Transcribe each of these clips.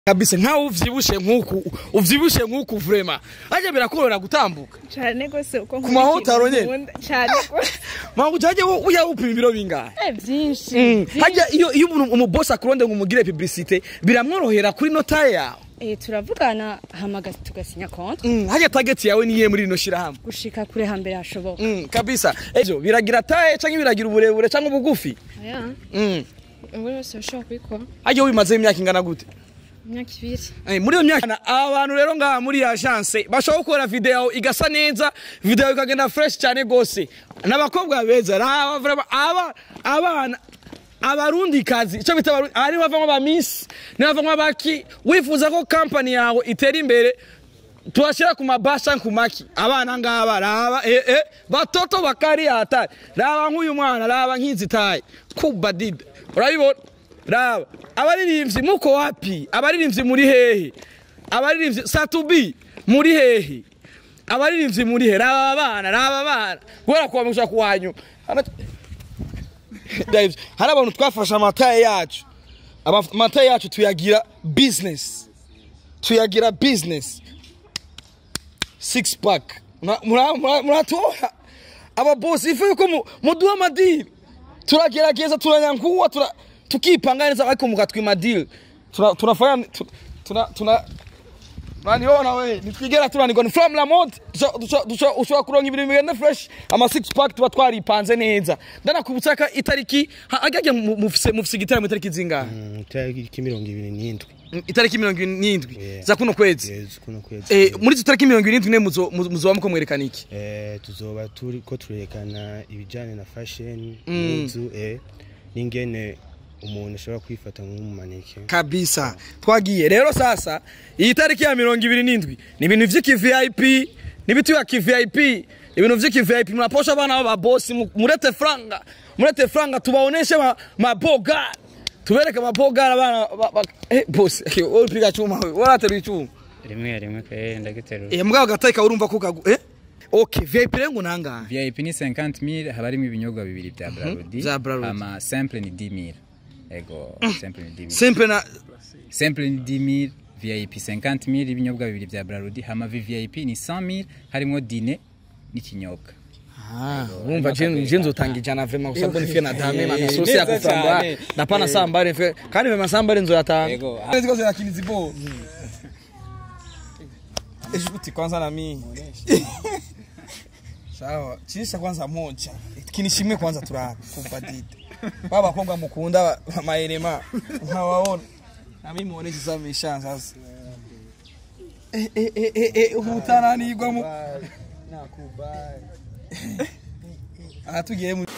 kabisa nkaho uvyibushe nk'uku uvyibushe nk'uku vrema aje birakorora gutambuka cyane gose uko Ku mahotaro nyene? nkunda cyane gose mpamvu ujyaje uya upima ibiro bingahe Eh, byinshi hajya iyo iyo umuntu umubosi akuronde ngo umugire publicité biramworohera kuri notaye yawe Eh, turavugana hamagaza tugasinya konti Mm, hajya target yawe niye muri rino shirahamwe gushika kure hambere hashoboka Mm, kabisa ejo biragira taye canke biragira uburebure canke ubugufi aya Mm, buri wese ushobora kubikora hajya wimaze imyaka ingana gute imyaka ibiri Eh, muri iyo myaka abantu rero ngaha muri iyi agence bashobora gukora video igasa neza video ikagenda fresh cyane gose n'abakobwa beza raba vraiment aba abana abarundi kazi icyo bita abarundi ari bavamo ba miss ni bavamo baki wifuza ko company yawe itera imbere tuwashyira ku mabasha ku maki abana ngaba raba eh, eh, batoto bakari hatari raba nk'uyu mwana raba nk'inzitaye kubadida urabibona raba abaririmbyi muko wapi abaririmbyi muri hehe abaririmbyi satubi muri hehe abaririmbyi muri he raba abana raba abana guhera kuwa musha kuwanyu Dave, hari abantu twafashe amataye yacu Aba- amataye yacu tuyagira business tuyagira business six pack Mura- mura- mura- muratoha ababosi ifu yuko mu- muduha amadiri turagerageza turanyankuwa tura, tukipanga neza ariko mukatwima deal tuna tunafanya tu- tuna tuna Uraniona we nitwigera turanirwa ni from la mode Dusha- dusha- dusha- ushobora kuronka ibintu bigenda fresh ama six pack tuba twaripanze neza ndanakubutsa ko itariki ha- ajya mu- mufise mufise igitaramo itariki zingahe itariki mirongo ibiri n'indwi Mm, itariki mirongo n'indwi Yeah. za kuno kwezi Yes, kuno kwezi Eh, muri izo tariki mirongo irindwi ne muzo- muzo- muzoba muko mwerekana iki Eh, tuzoba turi ko turerekana ibijyanye na fashion Mm. n'inzu eh, n'ingene umuntu ashobora kwifata nk'umumaneke kabisa twagiye rero sasa iyi tariki ya mirongo ibiri n'indwi ni ibintu vy'iki vip n'ibitu ya kivip ibintu vy'iki vip muraposha abana b'ababosi mu- murete franga murete franga tubaoneshe ma- maboga tubereke maboga abana ba- ba- eh bosi wewe upiga chuma wewe warateruye ichuma rimwe rimwe pe ndagiterura eh mugabo gatayika urumva ko kagu eh okay vip rero ngo nangahe vip ni 50000 haba harimo ibinyobwa bibiri bya brarudi Bya Braludi. ama simple ni 10000 ego simple ni 10000 simple na simple ni 10000 vip 50000 ibinyobwa bibiri bya brarudi hama vvip ni 100000 harimo dine n'ikinyobwa Ah, urumva je je nzotanga ijana vema kwa sababu nifike na dame na Eh, sosi ya neza kufamba cyane. na pana sambare fe kandi vema sambare nzoyatanga Ego. ziko zina kinizi bo eshuti kwanza na mimi sawa chisha kwanza moja kinishimwe kwanza turabe kubadide baba bakobwa mukunda maenema nkawaona na mimi muoneshe sasa misha sasa eh eh eh eh, eh utananirwa mu aha tugiye mu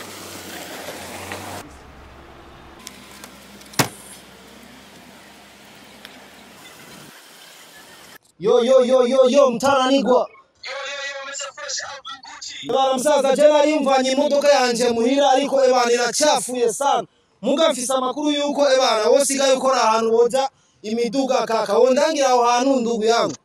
yo yo yo yo yo mtaranigwa Bana msaza jana alimvanye imodoka yanje muhira ariko ebana iracafuye sana muga mfise amakuru yuko ebana wosigaye ukora ahantu boja imiduga kaka wondangira aho hantu ndugu yangu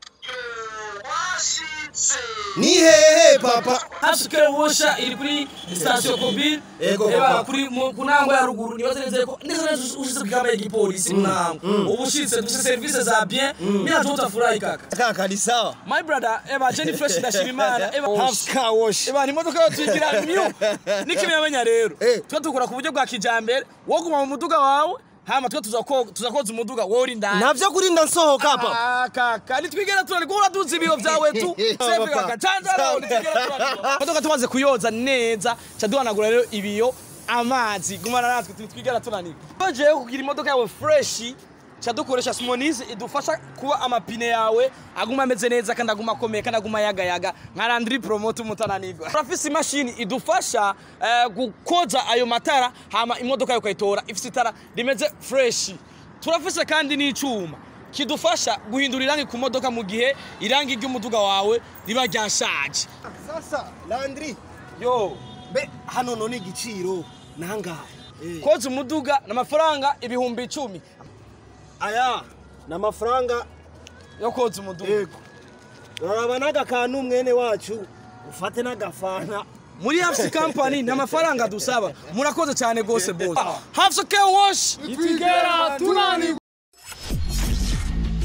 ni hehe papa hasuke wosha iri kuri station mobile Ego, eba papa. kuri mu- ku ntango ya ruguru nibaze neza ko neza neza ushitse kugamba igipolisi mu ntango ubu ushitse dufite service za bien mimi nacho utafurahi kaka kaka ni sawa my brother eba Jenny Fresh ndashima imana eba half car wash eba ni imodoka yo twigira myu nikimenya rero Eh. twa dukora ku buryo bwa kijambere wo guma mu muduga wawe hama twe tuzako tuzakoza umuduga wowe uri ndani navyo kurinda nsohoka papa Ah, kaka nitwigera turani ko uraduza ibiyo vyawe tu sefe kaka canzara nitwigera turani modoka tumaze kuyoza neza ca duhanagura rero ibiyo amazi gumana natwe nitwigera tunanirwa bajeyo kugira imodoka yawe freshi ca dukoresha simonize idufasha kuba amapine yawe aguma ameze neza kandi aguma akomeye kandi aguma yagayaga nka landri promote umutananirwa turafise imashini idufasha eh, gukoza ayo matara hama imodoka yawe ukayitora ifise itara rimeze freshi turafise kandi n'icuma kidufasha guhindura irangi ku modoka mu gihe irangi ry'umuduga wawe riba ryashaje sasa landri yo be hano none igiciro nangahe Eh. koza umuduga n'amafaranga ibihumbi icumi aya ni amafaranga yo koza umuduga yego uraraba n'agakantu mwene wacu ufate n'agafana muri hafsi company nta mafaranga dusaba murakoze cyane rwose bose hafsi ke wash Itigera tunani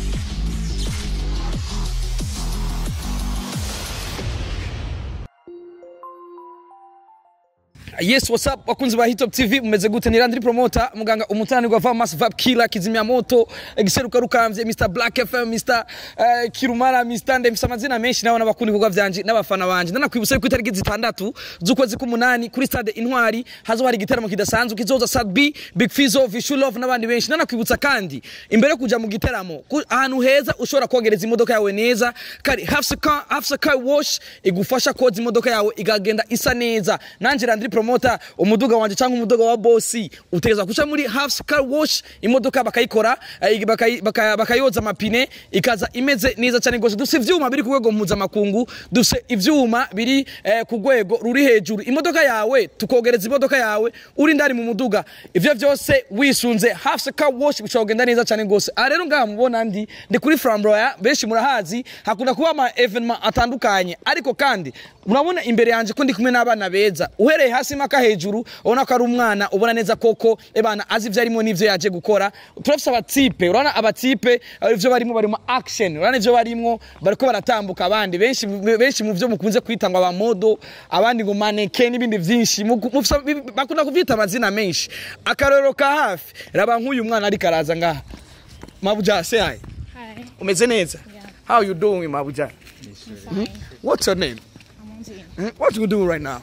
Yes, what's up? Wakunzi ba Hitop TV mumeze gute? Ni Landry Promoter, muganga umutani wa Vamas Vap Killer Kizimya Moto, Giseruka Rukamvye, Mr Black FM, Mr uh, Kirumara, Mr Nde mfise amazina menshi nawe n'abakundi kuva vyanje n'abafana banje. Ndanakwibutsa yuko itariki zitandatu z'ukwezi k'umunani kuri stade Intwari hazo hari igitaramo kidasanzwe kizoza Sad B, Big Fizzo, Vishu Love n'abandi benshi. Ndanakwibutsa kandi imbere yo kuja mu gitaramo ku- ahantu heza ushobora kogereza imodoka yawe neza kari Hafsa Car Hafsa Car Wash igufasha koza imodoka yawe igagenda isa neza. Nanje Landry Promoter umuduga wanje cyangwa umuduga wa bossi utegeza kuca muri Hafsa Car Wash imodoka bakayikora eh, bakayi- baka- bakayoza amapine ikaza imeze neza cyane gose dufite ivyuma biri ku rwego mpuzamakungu dufite ivyuma biri eh, ku rwego ruri hejuru imodoka yawe tukogereza imodoka yawe uri ndari mu muduga ivyo vyose wisunze Hafsa Car Wash bishobora kugenda neza cyane gose aha rero ngaha mubona ndi ndi kuri Framboya benshi murahazi hakunda kuba ama evenement atandukanye ariko kandi murabona imbere yanje ko ndi kumwe n'abana beza uhereye hasi maka hejuru ubona ko ari umwana ubona neza koko ebana azi ivyo arimo n'ivyo yaje gukora turafise abatipe urabona abatipe eh, ivyo barimo barimo action urabona ivyo barimo bariko baratambuka abandi benshi benshi mu vyo mukunze kwita ngo abamodo abandi ngo maneke n'ibindi vyinshi Muku- mufise- bakunda kuvyita amazina menshi akarorero ka hafi raba nk'uyu mwana ariko araza ngaha mabuja say hi Hi. umeze neza Yeah. how you doing mabuja Fine. what's your name I'm on Zoom. Hmm? What you doing right now?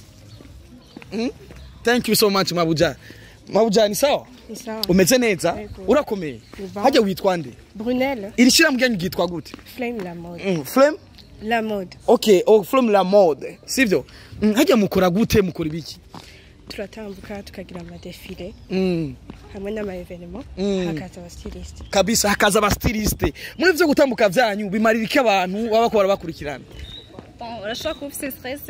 Hmm? Thank you so much Mabuja. Mabuja ni sawa? Ni sawa. Umeze neza? Yego. Urakomeye? Uba. Hajya witwa nde? Brunel, Iri shira mugyanyu gitwa gute? Flame la mode. Mm, Flame? La mode. Okay, oh Flame la mode. Sivyo? Mm, hajya mukora gute mukora ibiki? Turatambuka tukagira amadefile Mm. hamwe n'ama evenement Mm. hakaza abastiliste. Kabisa hakaza aba styliste. Muri vyo gutambuka vyanyu bimarira iki abantu baba bakora bakurikirana? Bon, urashobora kuba ufite stress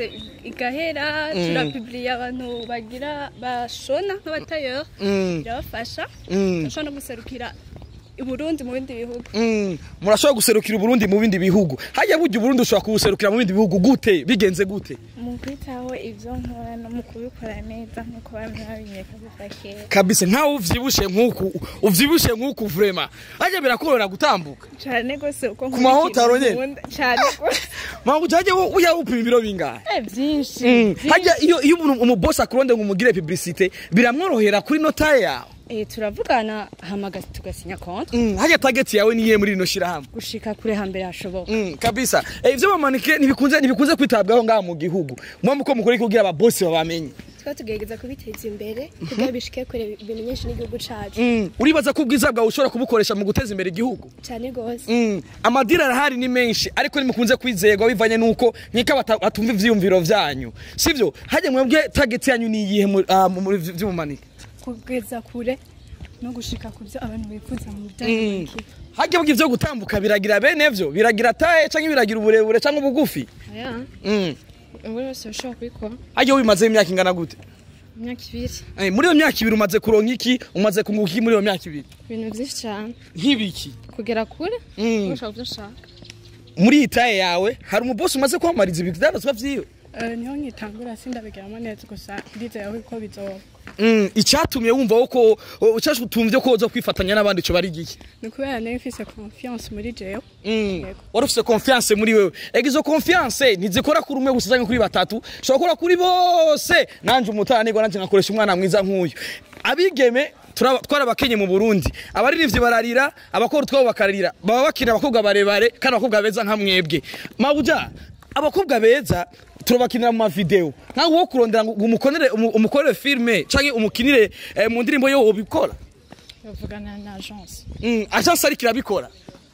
igahera turapubliye abantu bagira bashona nk'abatayeri Mm. birabafasha Mm. urashobora no guserukira i Burundi mu bindi bihugu Mm. Murashobora guserukira Uburundi mu bindi bihugu. Hajya burya Uburundi ushobora kubuserukira mu bindi bihugu gute? Bigenze gute? mu kwitaho ibyo nkora no mu kubikora neza nk'uko bamwe babinyeka kuva kera kabisa nkawe uvyibushe nk'uku uvyibushe nk'uku vrema hajya birakorora gutambuka cyane rwose uko Ku mahotaro nyene? nkunda cyane rwose mpamvu ujyaje uya upima ibiro bingahe Eh, byinshi Mm. hajya iyo iyo umuntu umubosi akuronde ngo umugire publicité biramworohera kuri notaye yawe Eh turavugana hamagaza tugasinya konti Mm, hajya target yawe niye muri rino shirahamwe gushika kure hambere hashoboka. Mm, kabisa eh, ivyo bamanike ntibikunze ntibikunze kwitabwaho ngaha mu gihugu mwamwe uko mukora kugira ababosi babamenye twa tugerageza kubiteza imbere kugira bishike kure bimenyeshe n'igihugu cacu Mm, uribaza ko ubwiza bwawe ushobora kubukoresha mu guteza imbere igihugu cyane gose Mm, amadira arahari ni menshi ariko nimukunze kwizerwa bivanye nuko nkeka bata- batumva ivyiyumviro vyanyu sivyo hajya mwebwe target yanyu ni iyihe mu- ah, mu- muri vy'umumanike kugeza kure no gushika ku byo abantu bifuza mu Mm. bijyanye hajya bw'ivyo gutambuka biragira bene vyo biragira taye canke biragira uburebure canke ubugufi Aya. Mm, Ubu wese ushobora kubikora. hajya wimaze imyaka ingana gute Imyaka ibiri. Eh, muri iyo myaka ibiri umaze kuronka iki umaze kunguka iki muri iyo myaka ibiri Ibintu byinshi cyane. nk'ibiki Kugera kure. Mm. Ushobora kubyo ushaka. muri iyi taye yawe hari umubosi umaze kwamariza ibidandazwa vyiwe niho nkitangura sindabigiramo neza gusa ndizeye ko bizoba Mm, icyatumye wumva ko utumvye ko uza kwifatanya n'abandi co bari giki ni ukubera nayo mfise confiance muri jewe Mm. wari ufise confiance muri wewe ega izo confiance ntizikora kuri umwe gusa canke kuri batatu ushobora gukora kuri bose nanje umutanirwa nanje nkakoresha umwana mwiza nk'uyu abigeme turaba- twarabakenye mu burundi abaririmbyi bararira abakora utwabo bakararira baba bakina abakobwa barebare kandi abakobwa beza nka mwebwe mabuja abakobwa beza turabakinira mu mavideo nkawe wo kurondera ngo umukorere umu- umukorere filme canke umukinire eh, mu ndirimbo yo wobikora bavugana na agence Mm, agence ariko irabikora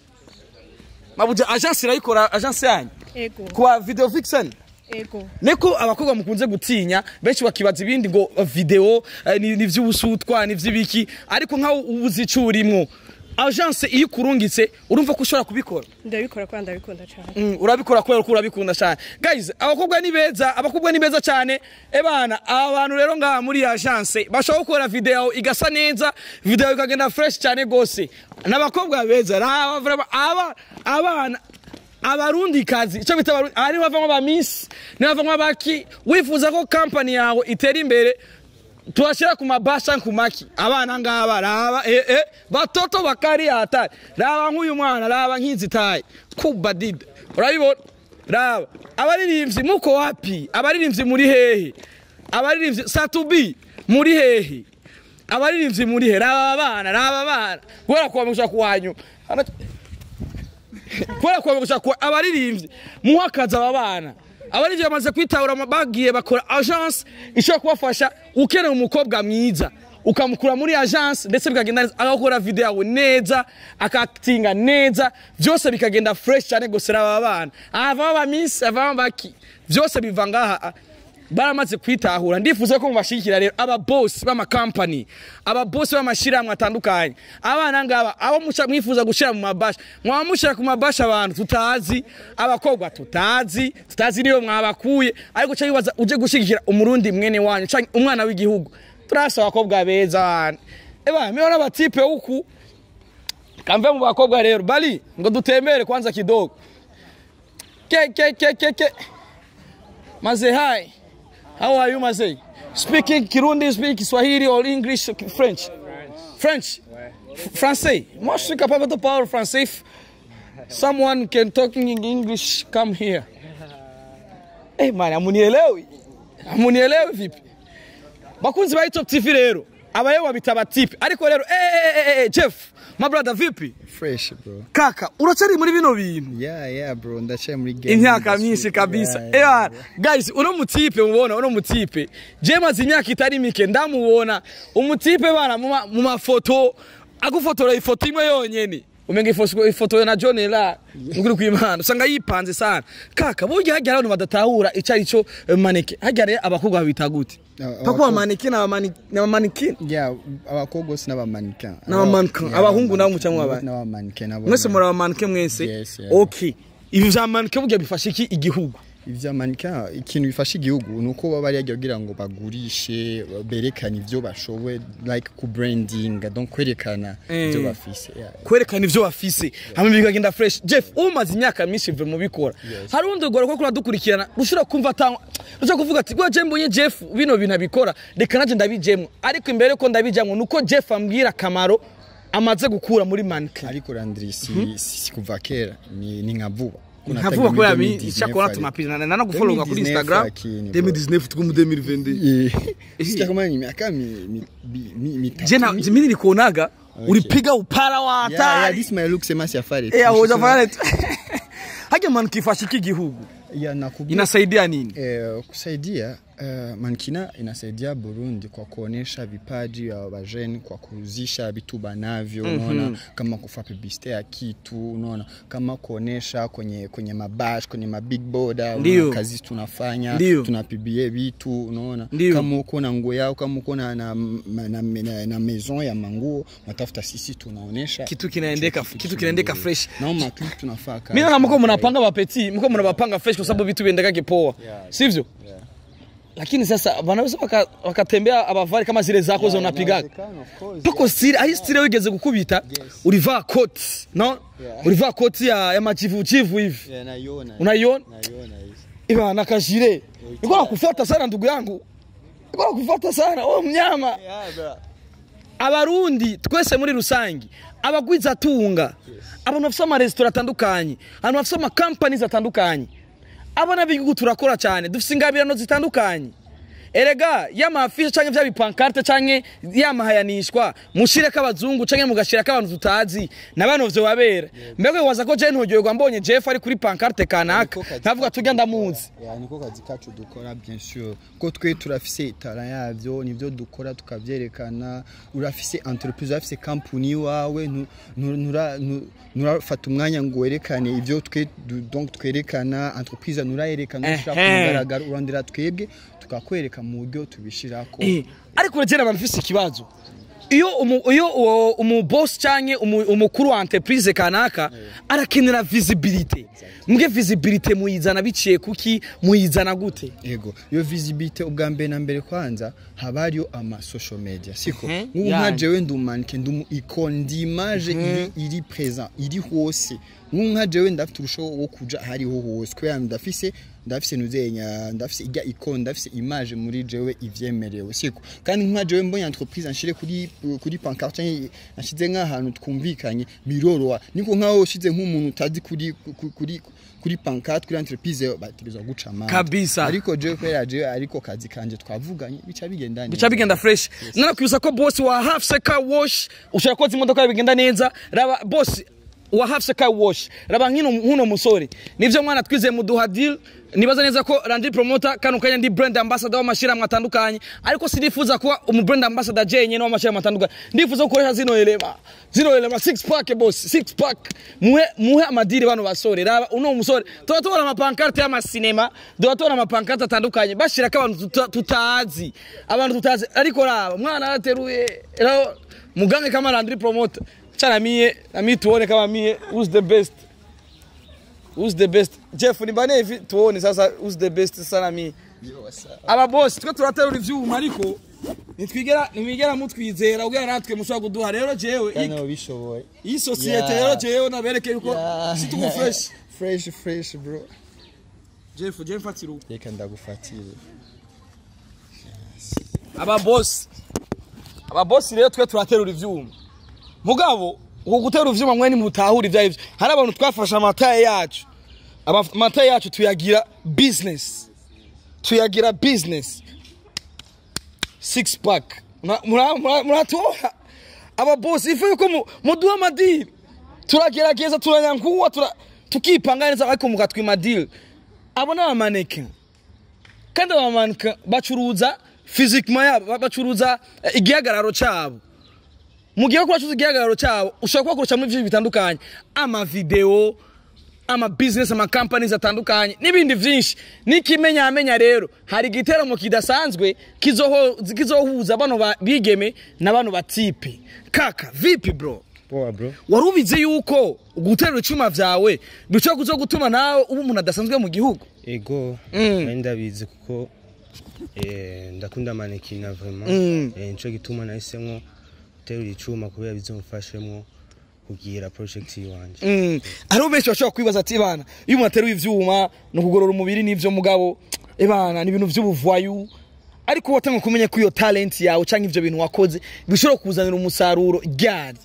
mabuja agence irayikora agence yanyu ego kwa video vixen ego neko abakobwa mukunze gutinya benshi bakibaza ibindi ngo uh, video eh, ni ni vy'ubusutwa ni vy'ibiki ariko nkaho ubuzi ico urimwo agence iyo ikurungitse urumva ko ushobora kubikora ndabikora kandi ndabikunda cyane Mm, urabikora kubera ko urabikunda cyane guys abakobwa ni beza abakobwa ni beza cyane ebana aba bantu rero ngaha muri iyi agence bashobora gukora video igasa neza video ikagenda fresh cyane gose n'abakobwa beza raba vraiment aba abana abarundi kazi icyo bita abarundi aha niho bavamo ba miss niho bavamo abaki wifuza ko company yawe itera imbere tuwashyira ku mabasha ku maki abana ngaba raba eh, eh, batoto bakari hatari raba nk'uyu mwana raba nk'inzitaye kubadida urabibona raba abaririmbyi muko wapi abaririmbyi muri hehe abaririmbyi satubi muri hehe abaririmbyi muri he raba bana raba bana kubera kubamisha kuwanyu Hana- kubera kubamisha ku abaririmbyi muha akazi aba bana abaririmbyi bamaze kwitahura ama- bagiye bakora agence ishobora kubafasha ukeneye umukobwa mwiza ukamukura muri agence ndetse bikagenda neza agakora video yawe neza akatinga neza byose bikagenda fresh cyane gusa aba bana avamo abamisi avamo abaki byose biva ngaha baramaze kwitahura ndifuza ko mubashigikira rero aba boss b'amakampani aba boss b'amashyirahamwe atandukanye abana ngaba abo musha- mwifuza gushyira mu mabasha mwaba mushyira ku mabasha abantu tutazi abakobwa tutazi tutazi niyo mwabakuye ariko cyo bibaza uje gushyigikira umurundi mwene wanyu canke umwana w'igihugu turasa abakobwa beza bana eba miona batipe huku kamve mu bakobwa rero bali ngo dutembere kwanza kidogo ke ke ke ke ke Maze, hi. How are you, Maze? Speaking Kirundi, speak Swahili or English, French? French. F- Français. Moi, je suis capable de parler français. If someone can talk in English, come here. Eh, man, amunielewi. Amunielewi vipi? Bakunzi ba Top TV rero. Abayewa bitaba tipe. Ariko rero, eh, eh, eh, eh, Jeff, my brother vipi? fresh bro Kaka, uracari muri bino bintu? yeah yeah bro ndacaye muri game imyaka industry. myinshi kabisa Yeah, yeah, yeah, guys uno mutipe mubona uno mutipe je maze imyaka itari mike ndamubona umutipe bana mu ma- mu mafoto agufotora ifoto imwe yonyene umenga ifo- ifoto na John la nguri kwimana usanga yipanze sana kaka burya hajya abantu badatahura ico ari cyo eh, maneke hajya rero abakobwa babita gute Ah, pako abakobwa- maneke na maneke na maneke yeah abakobwa bose n'abamannequin N'abamannequin. Yeah, Abahungu nabo abamannequin. muca mwaba- n'abamannequin nabo mwese muri abamaneke mwese Yes, yeah. okay ibi vya maneke burya bifasha iki igihugu ivya mannequin ikintu bifasha igihugu ni uko baba bari yagiye kugira ngo bagurishe berekane ivyo bashoboye like ku branding donc kwerekana ivyo Eh. bafise yeah. kwerekana ivyo bafise hama bikagenda fresh jeff umaze imyaka myinshi mve mubikora hari urundi rugoro ko kuradukurikirana rushobora kumva atanga rushobora kuvuga ati gwa je mbonye jeff bino bintu abikora reka naje ndabijemwo ariko imbere ko ndabijamwo nuko jeff ambwira akamaro amaze gukura muri mannequin ariko Landry si, si, si kuva kera ni, ni nka vuba nkavuga ko yabi icyakora tumapira na no gufollowa kuri 2019 instagram lakini, bro. 2019 tuko mu 2022 sija kama ni miaka mi, mi, mi, mi, mitatu je na mi- mimi nilikuonaga ulipiga upara wa yeah, yeah, hatari this my look sema safari eh hoja fanya hajya mannequin ifasha iki gihugu yeah, nakubwa inasaidia nini eh, kusaidia eh, mankina inasaidia Burundi kwa kuonesha vipaji vya wajeni kwa kuuzisha vitu banavyo unaona kama kufa publicity ya kitu unaona kama kuonesha kwenye kwenye mabash kwenye mabig boda Ndio. unaona, kazi tunafanya Ndio. tunapibie vitu unaona Ndio. kama uko na nguo yao kama uko na, na, na, na, na, na maison ya manguo unatafuta sisi tunaonesha kitu kinaendeka kitu kinaendeka fresh nao maklipu tunafaa kazi. mimi naona mko mnapanga mapeti mko mnapanga fresh kwa sababu vitu viendeka kipoa sivyo lakini sasa wanaweza waka- wakatembea abavari kama zile zako za unapigaga pako stile ari stile wigeze gukubita ulivaa koti no ulivaa koti ya, ya machivuchivu hivi Yeah, naiona unaiona naiona hizi iba na kajire iko nakufuata sana ndugu yangu iko nakufuata sana oh mnyama yeah, bro. abarundi twese muri rusangi abagwiza tunga abantu bafite amaresitora atandukanye abantu bafite amakampani atandukanye abana b'igihugu turakora cyane dufite ingabirano zitandukanye erega y'amafishe cyangwa bya bipankarte cyangwa yamahayanishwa mushireko abazungu cyangwa mugashirako abantu tutazi na bano vyo wabera mbega waza ko je ntogerwa mbonye Jeff ari kuri pankarte kanaka ntavuga tujya ndamuzi Yeah, niko kazi kacu dukora bien sûr ko twe turafise itara yavyo nivyo dukora tukavyerekana urafise entreprise urafise company iwawe ntu- ntu- ntura- ntu- nturafata umwanya ngo werekane ivyo twe du- donc twerekana entreprise nurayerekana ushaka Ehe. kugaragara urondera twebwe tukakwereka mu buryo tubishirako Eh, ariko uragenda bamfise ikibazo iyo umu, iyo uwo umu boss canke umu, umukuru wa entreprise kanaka arakenera visibility mbwe visibility muyizana biciye kuki muyizana gute ego iyo visibility ubwa mbere na mbere kwanza haba hariyo ama social media siko Mhm, nk'ubu nka yani. jewe ndi umanike ndi umu icon ndi image iri iri present iri hose nk'ubu nka jewe ndafite urushaho wo kuja ahariho hose kubera ndafise ndafise nuzenya ndafise ijya icon ndafise image muri jewe ivyemerewe siko kandi nka jewe mbonye entreprise nshire kuri kuri pancarte nashize nk'ahantu twumvikanye biroroha niko nkaho ushize nk'umuntu utazi kuri ku- kuri kuri pancarte kuri entreprise bategerezwa guca amande Kabisa. ariko jewe kubera jewe ariko kazi kanje twavuganye bica bigenda neza. bica bigenda fresh nanakwibutsa ko boss wa half seka wash ushobora koza imodoka yawe bigenda neza raba boss wa half seka wash raba nkino nkuno musore nivyo mwana twize muduha deal nibaza neza ko Randy promoter kano kanya ndi brand ambassador w'amashirahamwe atandukanye ariko sinifuza kuba umu brand ambassador jenye no w'amashirahamwe atandukanye ndifuza gukoresha zino elema zino elema six pack boss six pack muhe muhe amadiri bano basore raba uno musore tuba tubona amapankarte y'amasinema tuba tubona amapankarte atandukanye bashirako abantu tuta- tutazi abantu tutazi ariko raba mwana arateruye raba mugange kama Landry promoter chana mie na mie tuone kama mie who's the best who's the best Jeff nibane hivi tuone sasa who's the best sana mie aba boss twe turaterura ivyuma ariko nitwigera nimwigera mutwizera ubwira natwe mushobora kuduha rero jewe kandi ubishoboye iyi sosiyete Yeah. rero jewe nabereke yuko Yeah. si tuko fresh fresh fresh bro Jeff Jeff fatira uko reka ndagufatire aba boss aba boss rero twe turaterura ivyuma mugabo uko guterura ivyuma mwe nimutahura ivyo arivyo hari abantu twafashe amataye yacu Aba- amataye yacu tuyagira business tuyagira business six pack Mura- mura- mura- muratoha aba boss ifu yuko mu- muduha amadiri turagerageza turanyankuwa tura tukipanga neza ariko mukatwima deal abo ni abamaneke kandi abamanika bacuruza fizikima yabo ba- bacuruza eh, igihagararo cyabo mu gihe bacuruza igihagararo cyabo ushobora kubakoresha muri byinshi bitandukanye amavideo amabizinesi amakampani atandukanye n'ibindi byinshi n'ikimenyamenya rero hari igiteramo kidasanzwe kizoho- kizohuza bano ba- bigeme na bano batipe kaka vipi bro poa bro wari ubizi yuko guterura icyuma byawe bishobora kuzo gutuma nawe uba umuntu adasanzwe mu gihugu ego Mm. nari ndabizi kuko eh, ndakunda manekina vraiment Mm. Eh, nico gituma nahisemwo guterura icuma kubera bizomfashemwo kugira project yiwanje Mm. hariho benshi bashobora kwibaza ati bana iyo umuntu ateruye ivyuma ni ukugorora umubiri n'ivyo mugabo ebana ni ibintu vy'ubuvayu ariko watanga kumenya ko iyo talent yawe canke ivyo bintu wakoze bishobora kuzanira umusaruro ryari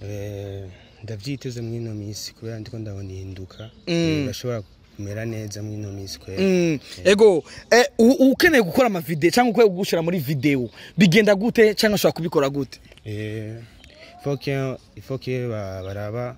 Eh, ndavyiteze mw'ino misi kubera ndiko ndabona ihinduka Mm. Eh, birashobora kumera neza mw'ino misi kubera Mm. ego eh, u- ukeneye gukora amavideo cyangwa ukwiye gushira muri video bigenda gute cyangwa ushobora kubikora gute Eh, faut que il faut que ba- baraba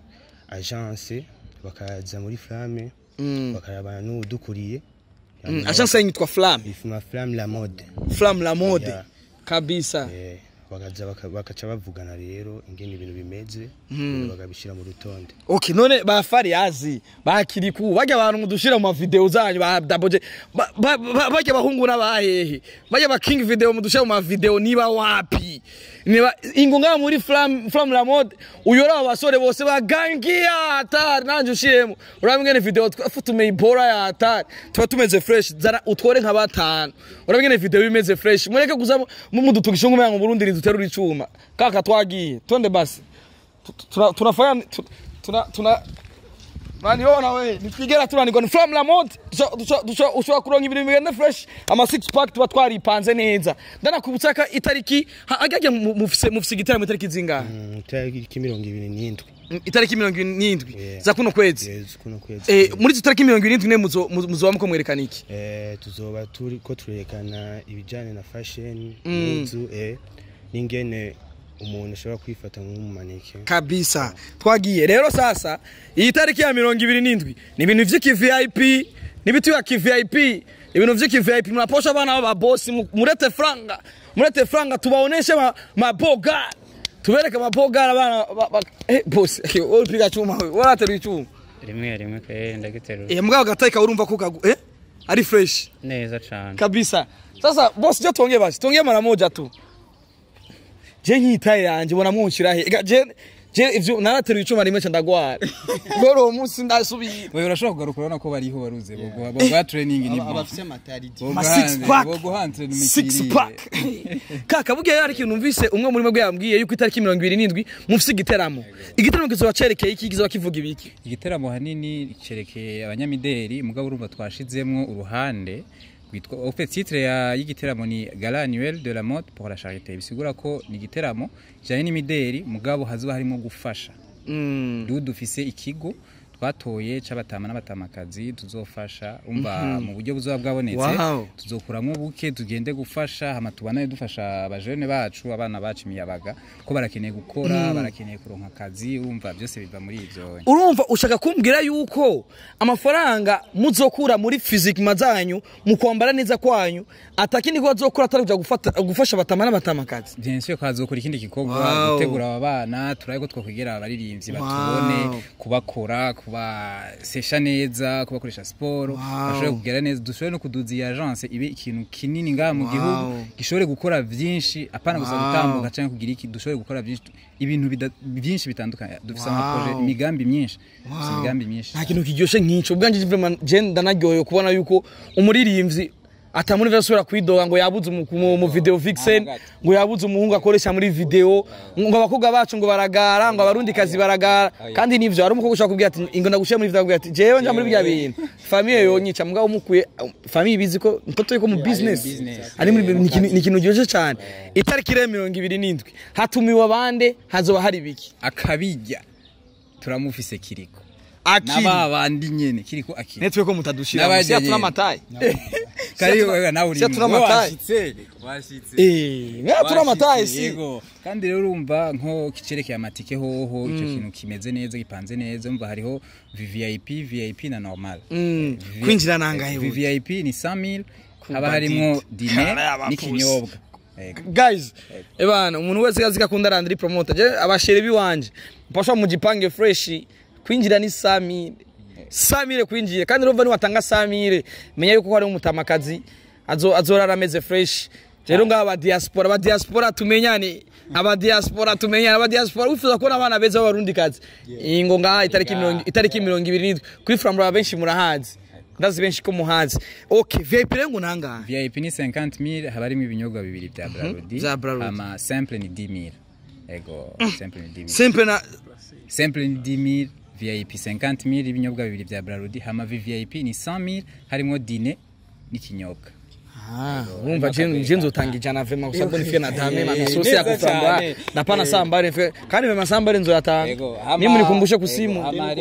agence bakaza muri flamme Mm. bakaraba n'udukuriye Mm, agence yanyu yitwa flam ifuma flamme la mode flam la mode Yeah. kabisa Eh, bakaza baka- bakaca bavugana rero ingene ibintu bimeze bagabishira mu rutonde Okay, none ba Fariazi ba Kiriku bajya abantu mudushira mu video zanyu ba Daboje ba- ba- ba- bajya bahungu n'abahehe bajya ba King video mudushira mu video niba wapi niba ingunga muri Flam Flam la mode uyora abasore bose bagangia atari nanje ushiremo urabingene video twafutume ibora ya atari tuba tumeze fresh zana utwore nka batanu urabingene video bimeze fresh mureke kuza mu- mudutugisha ngo mu Burundi duterura icuma kaka twagiye tonde basi tuna tunafanya tu- tuna tuna Maniona we nitwigera turanirwa ni from la mode Dusha- dusha- dusha- ushobora kuronka ibintu bigenda fresh ama six pack tuba twaripanze neza ndanakubutsa ko itariki ha- agajya mu- mufise mufise igitaramo itariki zingahe Mm, itariki mirongo ibiri n'indwi Mm, itariki mirongo n'indwi Yeah. za kuno kwezi Yes, kuno kwezi Eh, muri izo tariki mirongo irindwi ne muzo- muzo- muzoba muko mwerekana iki Eh, tuzoba turi ko turerekana ibijyanye na fashion Mm. n'inzu eh, n'ingene umuntu ashobora kwifata nk'umumaneke kabisa twagiye rero sasa iyi tariki ya mirongo ibiri n'indwi ni ibintu vy'iki vip n'ibiti ya ki vip ibintu vy'iki vip mnaposha bana ba boss mu- murete franga murete franga tubaoneshe ma, maboga tubereke maboga abana ba- ba- eh boss wewe upiga chuma wewe wala tari chuma rimwe rimwe kwe ndagiterura eh mugabo gateka urumva ko kagu eh ari fresh neza cane kabisa sasa boss je tuongee basi tuongee mara moja tu je nkitaye yanje bona munshira he Ega, je je ivyo narateruye icuma rimwe ca ndagwara rero uwo munsi ndasubira wewe urashobora kugaruka urabona ko bariho baruze boguha boguha training ni bon abafise amataridi Ma six pack. boguha training six pack kaka burya hari ikintu numvise umwe muri mwebwe yambwiye yuko itariki mirongo ibiri n'indwi mufise igiteramo igiteramo kizoba cerekeye iki kizoba kivuga ibiki igiteramo hanini cerekeye abanyamideli mugabo urumva twashizemwo uruhande rwitwa en fait titre ya y'igiteramo ni gala annuel de la mode pour la charité bisigura ko ni igiteramo kijanye n'imideli mugabo hazoba harimo gufasha rero dufise ikigo twatoye c'abatama n'abatamakazi tuzofasha umva mu buryo buzoba bwabonetse Wow. tuzokuramwo buke tugende gufasha hama tubanaye dufasha abajene bacu abana bacu imiyabaga ko barakeneye gukora barakeneye kuronka akazi urumva byose biva muri ivyo urumva ushaka kumbwira yuko amafaranga muzokura muri fizikima zanyu mu kwambara neza kwanyu atakindi ko bazokura atari kuja gufata gufasha batama n'abatamakazi bien sûr ko hazokora ikindi gikorwa Wow. gutegura aba bana turabe ko twokwegera abaririmbyi batubone kubakora kubasesha neza kubakoresha siporo bashobore kugera neza dushobore no kuduza iyi agence ibe ikintu kinini ngaha mu gihugu gishobore gukora vyinshi apana gusa gutambuka canke kugira iki dushobore gukora vyinshi ibintu bida- byinshi bitandukanye dufise amaproje imigambi myinshi dufise imigambi myinshi nta kintu kiryoshe nk'ico ubwanje vraiment je ndanaryohewe kubona yuko umuririmbyi atamuri vesubira kwidoga ngo yabuze umu- mu mu video vixen ngo yabuze umuhungu akoresha muri video ngo abakobwa bacu ngo baragara ngo abarundi kazi baragara kandi nivyo hari umukobwa ushaka kubwira ati ingo ndagushira muri video akubwira ati jewe nja muri bya bintu famille yonyica mugabo umukuye famille bizi ko mtoto yuko mu business ari muri ni ikintu- ni ikintu ryoshe cyane itariki rero mirongo ibiri n'indwi hatumiwe abande hazoba hari biki akabijya turamufise kiriko akiri n'aba bandi nyene kiriko akiri netwe ko mutadushira N'abajya musi atuna nyene. amataye kari wewe nawe uri Siya turi wewe amataye. washitse washitse eh mwe atuna amataye si Yego. kandi rero urumva nko kicerekeye amatike hoho icyo kintu kimeze neza gipanze neza umva hariho vvip vip na normal Mm, Vi- kwinjira nangahe buri? vvip ni 100000 haba harimo dine Karaba n'ikinyobwa Yego. guys ebana umuntu wese azi ko akunda randiri promoter je abashere biwanje mpasha mujipange fresh kwinjira ni samire samire kwinjira kandi urumva niwatanga samire menya yuko hari umutamakazi azo azorara ameze fresh rero ngaba aba diaspora aba diaspora tumenyane aba diaspora tumenyane aba diaspora wifuza kubona abana beza b'abarundi kazi ingo ngaha itariki mirongo itariki mirongo ibiri n'indwi kuri framura benshi murahazi ndazi benshi ko muhazi okay vip rero ngo nangahe vip ni 50000 haba harimo ibinyobwa bibiri bya brarudi Bya Braludi. ama simple ni 10000 ego simple ni 10000 simple na simple ni 10000 vip 50000 ibinyobwa bibiri bya brarudi hama vvip ni 100000 harimo dine n'ikinyobwa urumva je nzotanga ijana vema kwa sababu nifie na dame na misosi ya kuframba napana sambare nifie kandi vema sambare nzoyatanga mimi nikumbushe kusimu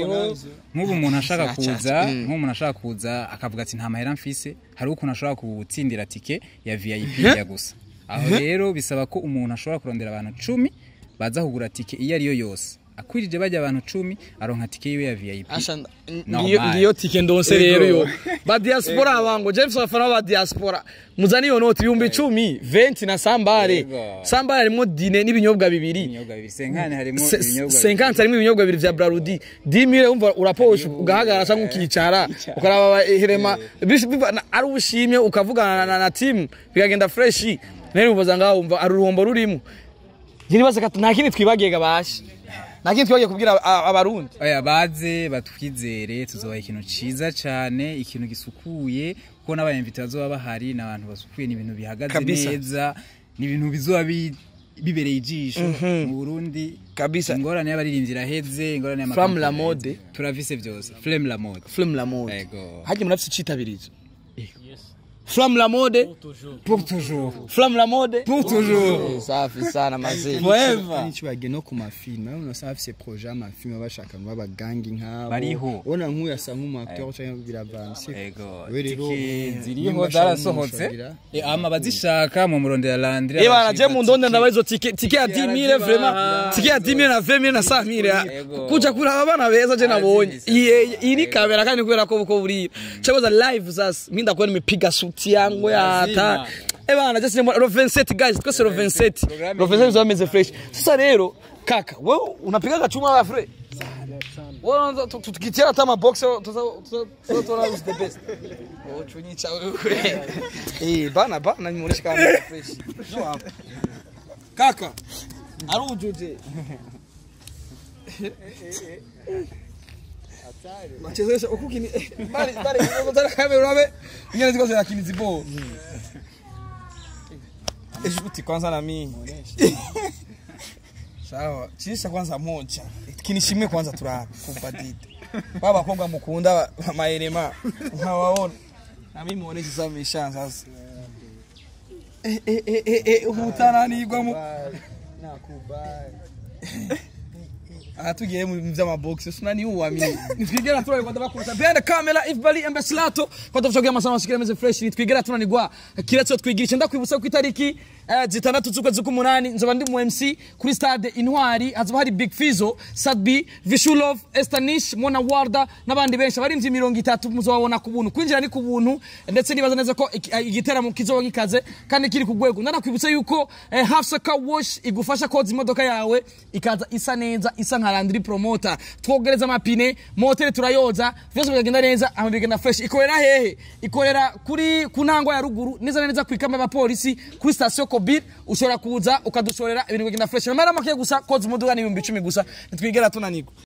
nk'ubu umuntu ashaka kuza nk'ubu umuntu ashaka kuza akavuga ati nta mahera mfise hari ukuntu ashobora gutsindira tike ya vip ya gusa aho rero bisaba ko umuntu ashobora kurondera abantu cumi baza kugura tike iyo ariyo yose akwirije bajya abantu cumi aronka tike yiwe ya vip ngiyo ngiyo tike ndonse rero yo ba diaspora abango James wafana ba diaspora muzani yo noti ibihumbi icumi 20 na sambare Yego. sambare harimo dine n'ibinyobwa bibiri ibinyobwa bibiri senkani harimo Se- ibinyobwa 50 harimo ibinyobwa bibiri vya Brarudi 10000 umva uraposha ugahagarara cyangwa ukicara ukaraba herema bish- biva- na- ari ubushimye ukavugana na, na team bikagenda fresh rero ubaza ngaho umva ari uruhombo rurimo Njye kati nta kindi twibagiye gabasha nta kindi twibagiye kubwira a- abarundi oya baze batwizere tuzobaha ikintu ciza cyane ikintu gisukuye kuko n'abayimvita bazoba bahari ni abantu basukuye ni ibintu bihagaze Kabisa. neza ni ibintu bizoba bi- bibereye ijisho mu Burundi Kabisa. ingorane y'abaririmbyi iraheze ingorane y'ama Flamme la company mode. iraheze. turavise byose flame la mode Flamme la mode Ego. haje murafise icitabirizo Flamme la mode pour toujours Flamme la mode pour toujours Eh, safi sana mazee forever nicyo bagiye no ku mafilime urabona usanga bafise proje y'amafilime bashaka ngo babagangi nk'abo Bariho. ubona nk'uyu asa nk'umuacteur cyangwa biravanse ego We rero, tike nimba ziriho ashaka zarasohotse umushagira. Eh, ama bazishaka mu murondera landire Eh bana je mu ndonde ndaba izo tike tike ya 10000 vraiment tike ya 10000 na 20000 na 5000 Yego. kuja kuraba abana beza je nabonye Iyi- iyi ni kamera kandi kubera ko buko buri chakoza live sasa mimi ndakuwa nimepiga suti yangu ya hata Eh bana just nimba ro 27 guys twese ro 27 ro 27 zomeze fresh sasa rero kaka wewe unapiga gachuma wa fre wewe tukitia hata mabox tuza tuza tuza the best oh chunyicha wewe eh bana bana nimuonesha kama fresh no hapo kaka arujuje Wachezesha huku kini bali bali unataka kamera urabe ingine ziko zirakini zibo. Eshuti kwanza na mimi. Sawa, chisha kwanza moja. Kinishimwe kwanza turabe kupadite. Baba konga mukunda maelema. Nkawaona. Na mimi muoneshe sasa misha sasa. Eh eh eh eh eh hutana nigwa mu. nakubali aha tugiye mu vy'amabox sinani uwamini nitwigera turari kwanda bakubita behind the camera if bali embeslato kwanda tuchogira amasana mashikira meze fresh nitwigera tunanigwa kiretso twigirisha ndakwibutsa ku itariki eh, zitandatu z'ukwezi k'umunani nzoba ndi mu MC kuri stade Intwari hazoba hari Big Fizo Sadbi Vishulov Estanish Mona Warda n'abandi benshi abarimvye mirongo itatu muzobabona ku buntu kwinjira ni ku buntu ndetse nibaza neza ko iki- eh, igiteramo kizoba gikaze kandi kiri ku rwego ndanakwibutsa yuko eh, Hafsa Car Wash igufasha koza imodoka yawe ikaza isa neza isa nka Landry Promoter twogereza amapine moteri turayoza vyose bikagenda neza ama bigenda fresh ikorera hehe ikorera kuri ku ntango ya ruguru neza na neza kwikama abapolisi kuri station Kobir ushobora kuza ukadushorera ibintu bigenda fresh namara make gusa koza imodoka ni ibihumbi icumi gusa nitwigera tunanirwa